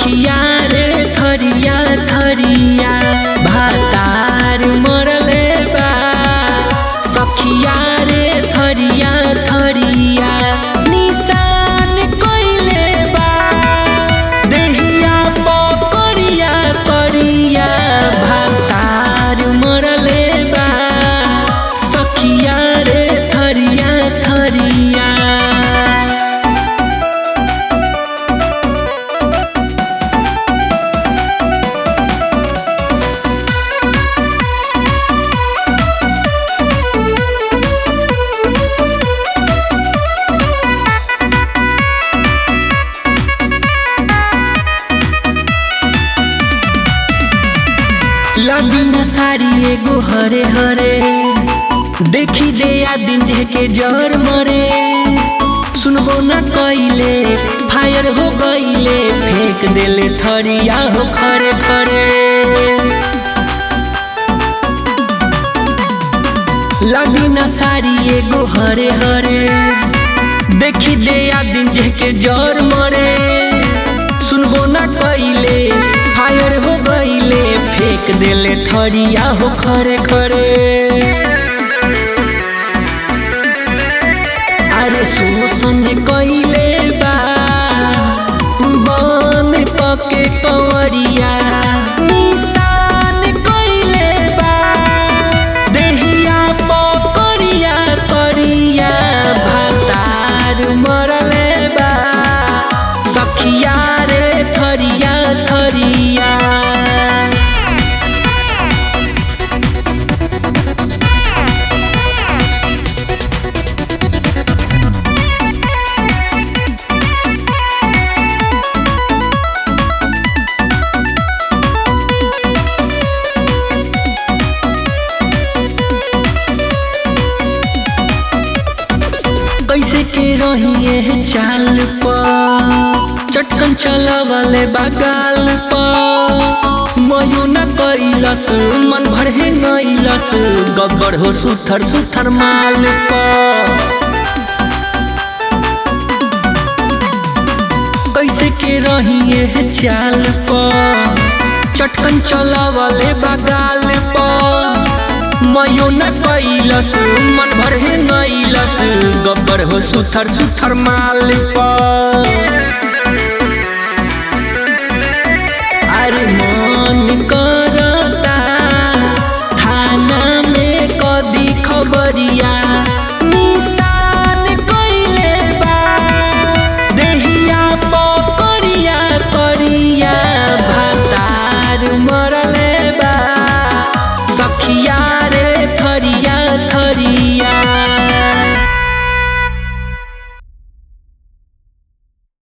सखिया रे थरिया थरिया भातार मरले बा सखिया रे थरिया थरिया निशान कइले बा देहिया पकड़िया करिया भातार मरले बा सखिया रे थरिया थरिया लबिना साड़ी एगो हरे हरे देखी दे आ दिन के जर मरे सुनबो न कइले फायर हो गइले फेंक देले थरिया हो खरे खरे लबिना साड़ी एगो हरे हरे देखी दे आ दिन के जर मरे सुनबो न कइले फायर हो गइले फेंक देले थरिया हो खरे खरे अरे शोषण कइले बा बन पके कंवरिया निशान कइले बा देहिया पकड़िया करिया भातार मरले बा सखिया रे थरिया थरिया कैसे के रहिए चाल पर चटकन चलावले बगाल पर मयो न कैलस मन भर हे नैलस गब्बर हो सुथर सुथर माल पर कैसे के रहिए चाल पर चटकन चलावले बगाल पर मयो न कैलस मन भर हे नैलस गब्बर हो सुथर सुथर माल पर